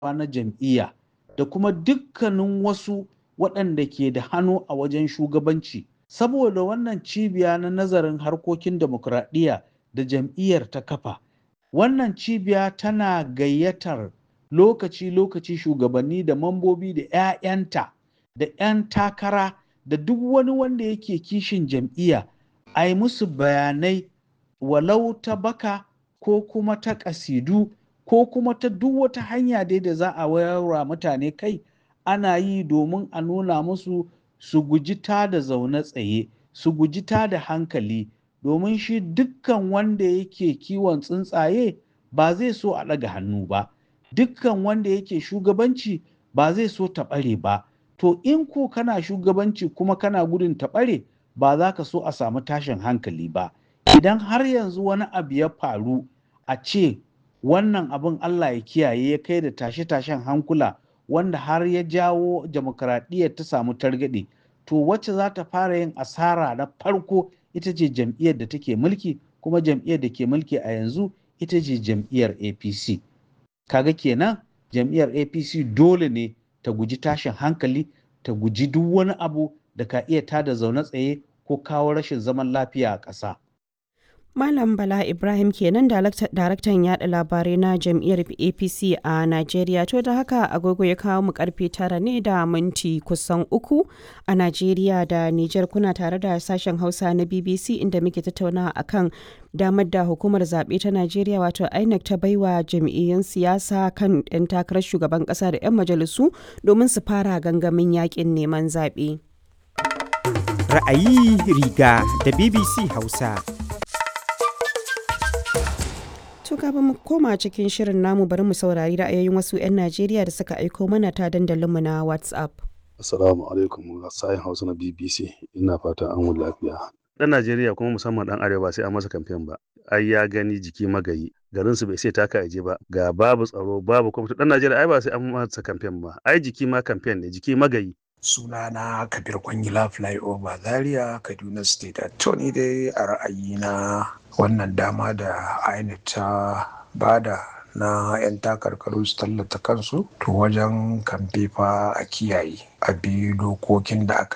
na jam'iyya da kuma dukkanin wasu waɗanda ke da hannu a wajen shugabanci saboda wannan cibiya na nazarin harkokin demokuraɗiyya da jam'iyyar ta kafa wannan cibiya tana gayyatar lokaci-lokaci shugabanni da mambobi da 'ya'yanta da 'yan takara da duk wani wanda yake kishin jam'iyya a yi musu bayanai walau ta baka ko kuma ta ƙasidu ko kuma ta duk wata hanya dai da za a wayarwa mutane kai ana yi domin a nuna musu su guji ta da zaune tsaye su guji ta da hankali domin shi dukkan wanda yake kiwon tsuntsaye ba zai so a ɗaga hannu ba dukkan wanda yake shugabanci ba zai so ta ɓare ba to in ko kana shugabanci kuma kana gudun ta ɓare ba za ka so a samu tashin hankali ba idan har yanzu wani abu ya faru a ce wannan abin Allah ya kiyaye ya kai da tashe-tashen hankula wanda har ya jawo demokradiyyar ta samu targaɗe to wacce za ta fara yin asara na farko ita ce jam'iyyar da take mulki kuma jam'iyyar da ke mulki a yanzu ita ce jam'iyyar apc kaga kenan jam'iyyar apc dole ne ta guji tashin hankali ta guji duk wani abu da ka iya tada zaune tsaye ko kawo rashin zaman lafiya a ƙasa. Malam Bala Ibrahim kenan daraktan yada labarai na jam'iyyar APC a Najeriya to da haka agogo ya kawo mu karfe tara ne da minti kusan uku a Najeriya da Nijar kuna tare da sashen Hausa na BBC inda muke tattaunawa akan damar da hukumar zaɓe ta Najeriya wato INEC ta baiwa jam'iyyun siyasa kan 'yan takarar shugaban ƙasa da 'yan majalisu domin su fara gangamin yakin neman zaɓe. Ra'ayi riga da BBC Hausa. To kafin mu koma cikin shirin namu bari mu saurari ra'ayoyin wasu 'yan Najeriya da suka aiko mana ta dandalinmu na WhatsApp. Assalamu alaikum sayin Hausa na BBC ina fata an wuni lafiya. Dan Najeriya kuma musamman dan Arewa sai an masa kamfen ba. Ai ya gani jiki magayi garin su bai sai taka aje ba ga babu tsaro babu kwamfuta dan Najeriya ai ba sai an masa kamfen ba ai jiki ma kamfen ne jiki magayi sunana kabir kwangila flyover zaria kaduna state attorney dai a ra'ayina wannan dama da inec ta bada na 'yan takarkaru su tallata kansu to wajen kamfe fa a kiyaye a bi dokokin da aka